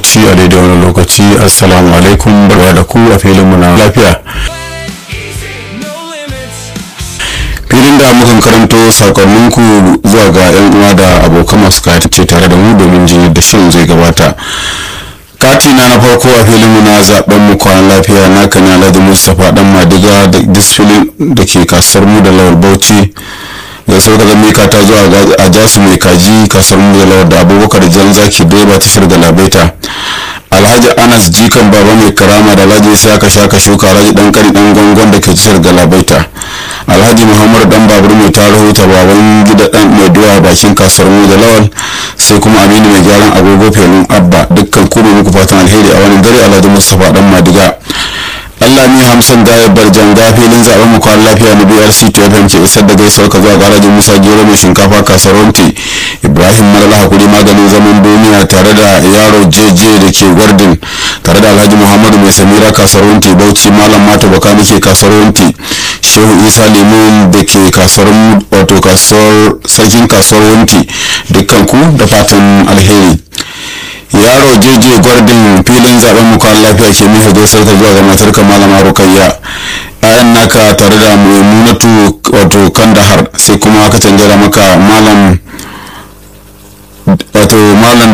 bauchi a daidai wani lokaci assalamu alaikum barwa da ku a filin na lafiya filin da mukan karanto sakonninku zuwa ga yan uwa da abokan masu ce tare da mu domin jin yadda shirin zai gabata kati na na farko a filin na zaben mu kwanan lafiya na kan alhaji mustapha dan madiga da disfilin da ke kasar mu da lawal bauchi da sau daga mika ta zuwa a jasu mai kaji kasar mu da lawal da abubakar jan zaki direba tashar galabaita alhaji anas jikan baba mai karama da alhaji saka shaka shuka alhaji dan kari dan gongon da ke tashar galabaita alhaji muhammad dan babur mai tarihi ta baban gida dan mai duwa bakin kasuwar mu da lawal sai kuma aminu mai gyaran agogo felin abba dukkan kuma muku fatan alheri a wani dare alhaji mustapha dan madiga Allah ni hamsin da ya bar janga filin zaben mu kwan lafiya na BRC to FM ke isar da gaisuwar ka zuwa garajin Musa Gero mai shinkafa kasaronti Ibrahim Malala hakuri maganin zaman duniya tare da yaro JJ da ke Gwardin tare da Alhaji Muhammadu mai Samira kasaronti Bauchi Malam Mata Baka nake kasaronti Shehu Isa Limon da ke kasuwar wato kasuwar sarkin kasuwar Wunti dukkan ku da fatan alheri yaro jeje gwardin filin zaben mu kan lafiya ke miha gaisar ka zuwa ga matar ka malama rukayya ayan naka tare da maimunatu wato kandahar sai kuma aka canjara maka malam wato malam